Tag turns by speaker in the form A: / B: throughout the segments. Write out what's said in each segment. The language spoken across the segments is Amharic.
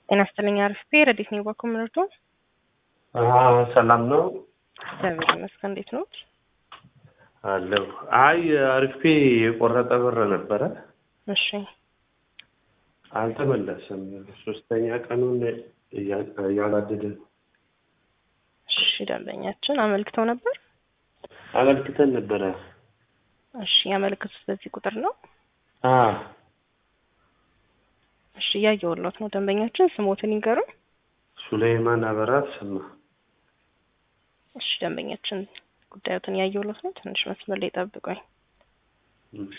A: ጤና ይስጥልኝ። አሪፍ ረዲት ነው ባኮ ምንርዶ
B: ሰላም ነው
A: እግዚአብሔር ይመስገን። እንዴት ነው
B: አለሁ። አይ አሪፌ የቆረጠ ብር ነበረ
A: እሺ
B: አልተመለሰም። ሶስተኛ ቀኑን እያላደደ ነው።
A: እሺ ደንበኛችን አመልክተው ነበር።
B: አመልክተን ነበረ።
A: እሺ ያመለክቱት በዚህ ቁጥር ነው።
B: አ
A: እሺ እያየሁሎት ነው። ደንበኛችን ስሞትን ይንገሩ።
B: ሱሌይማን አበራ ተሰማ።
A: እሺ ደንበኛችን ጉዳዮትን እያየሁሎት ነው። ትንሽ መስመር ላይ ጠብቆኝ።
B: እሺ።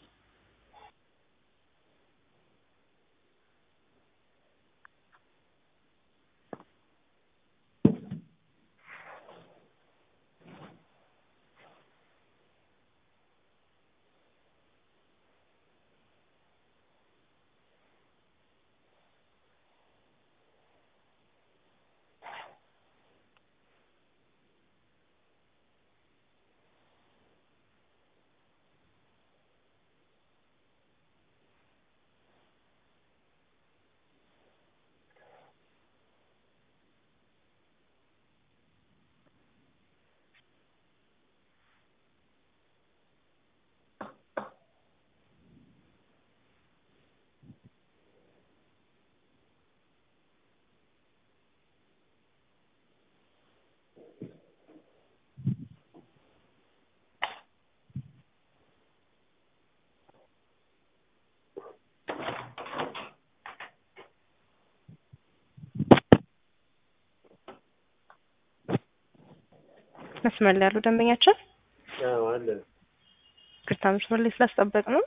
A: መስመር ላይ ያሉ ደንበኛችን
B: አዎ አለ።
A: ቅርታ መስመር ላይ ስላስጠበቅ ነው።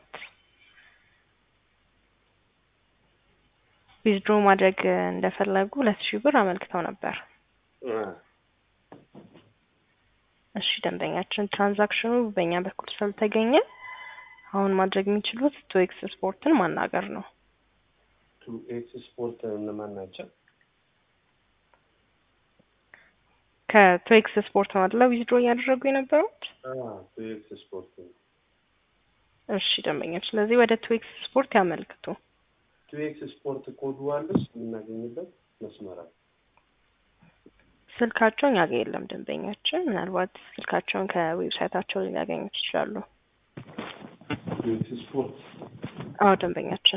A: ዊዝድሮ ማድረግ እንደፈለጉ ሁለት ሺህ ብር አመልክተው ነበር።
B: አ
A: እሺ ደንበኛችን ትራንዛክሽኑ በእኛ በኩል ስላልተገኘ አሁን ማድረግ የሚችሉት ቱ ኤክስ ስፖርትን ማናገር ነው።
B: ቱ ኤክስ ስፖርት እነማን ናቸው?
A: ከቱ ኤክስ ስፖርት ነው አይደለ ዊዝድሮ እያደረጉ የነበሩት?
B: አ ቱ ኤክስ ስፖርት ነው።
A: እሺ ደንበኛችን ስለዚህ ወደ ቱ ኤክስ ስፖርት ያመልክቱ።
B: ቱ ኤክስ ስፖርት ኮዱ አለስ የምናገኝበት መስመር አለ።
A: ስልካቸው እኛ ጋር የለም ደንበኛችን። ምናልባት ስልካቸውን ከዌብሳይታቸው ሊያገኙት ይችላሉ።
B: ቱ ኤክስ ስፖርት
A: አዎ ደንበኛችን።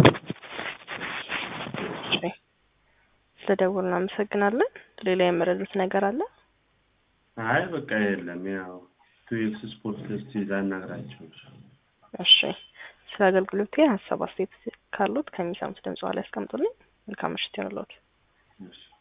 A: እሺ ስለደወሉ እናመሰግናለን። ሌላ የመረዱት ነገር አለ?
B: አይ በቃ የለም። ያው ቱ ኤክስ ስፖርት እስቲ ላናግራቸው።
A: እሺ ስለ አገልግሎቱ ሀሳብ አስተያየት ካሉት ከሚሰሙት ድምጽ ላይ ያስቀምጡልኝ። መልካም ምሽት ይሁንልዎት።
B: እሺ